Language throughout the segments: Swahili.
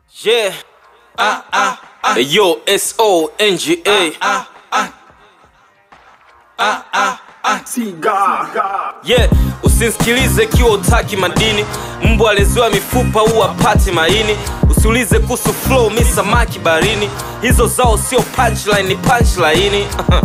Yeah. Ah, ah, ah. Yo, S O N G A. Ah, Yeah, usinsikilize kiwa utaki madini. Mbwa aleziwa mifupa huwa pati maini. Usiulize kuhusu flow, mi samaki barini. Hizo zao sio punchline, ni punchline.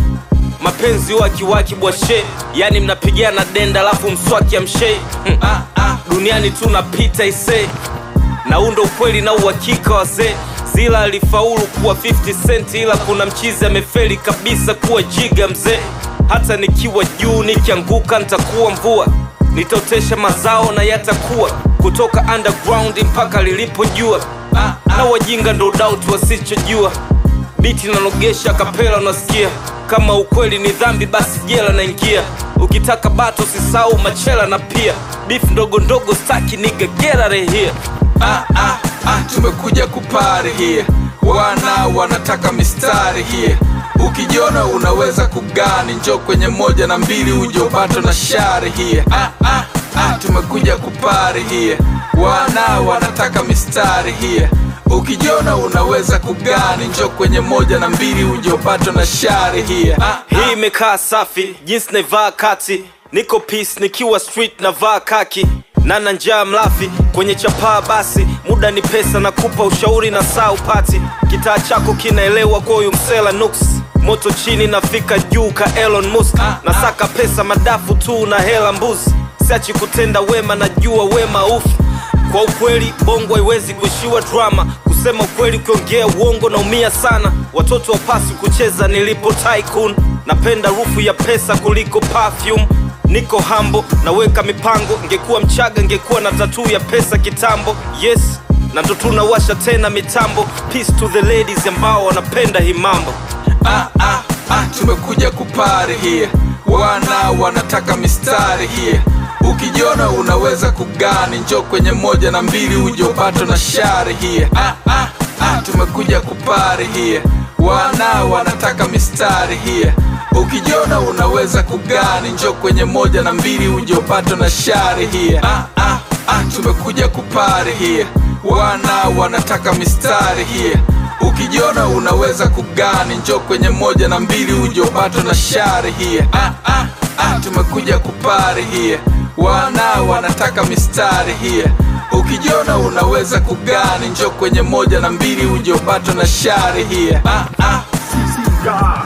Mapenzi wakiwaki bwashe, yani mnapigana denda alafu mswaki amshei. Hmm. Duniani tu napita isee na undo ukweli na uhakika wazee zila alifaulu kuwa 50 cent ila kuna mchizi amefeli kabisa kuwa jiga mzee hata nikiwa juu nikianguka nitakuwa mvua nitaotesha mazao na yatakuwa kutoka underground mpaka lilipojua na wajinga ndo doubt wasichojua biti nanogesha kapela unasikia kama ukweli ni dhambi basi jela naingia ukitaka bato sisau machela na pia beef ndogo ndogo staki niga get out of here ah, ah, ah, tumekuja kupari here wana wanataka mistari here ukijiona unaweza kugani njo kwenye moja na mbili ujopato na shari here ah, ah, ah, tumekuja kupari here wana wanataka mistari here ukijiona unaweza kugani njo kwenye moja na mbili ujopato na shari here ah, hii imekaa safi jinsi naivaa kati niko peace nikiwa street navaa kaki nana njaa mlafi kwenye chapaa basi muda ni pesa na kupa ushauri na saa upati kitaa chako kinaelewa kwa huyu msela nuks moto chini nafika juu ka Elon Musk nasaka pesa madafu tu na hela mbuzi siachi kutenda wema najua wema ufu kwa ukweli bongo haiwezi kuishiwa drama kusema ukweli ukiongea uongo naumia sana watoto wapasi kucheza nilipo tycoon napenda rufu ya pesa kuliko perfume niko hambo naweka mipango ngekuwa mchaga ngekuwa na tatuu ya pesa kitambo yes na ndo tunawasha tena mitambo peace to the ladies ambao wanapenda hii mambo ah, ah, ah, tumekuja kupari here wana wanataka mistari here ukijiona unaweza kugani njo kwenye moja na mbili ujopato na shari here ah, ah, ah, tumekuja kupari here wana wanataka mistari here ukijiona unaweza kugani njo kwenye moja na mbili ujopato na shari here ah, ah, ah, tumekuja kupari here wana wanataka mistari here ukijiona unaweza kugani njo kwenye moja na mbili ujopato na shari here ah, ah, ah, tumekuja kupari here wana wanataka mistari here ukijiona unaweza kugani njo kwenye moja na mbili ujopato na shari here ah, ah.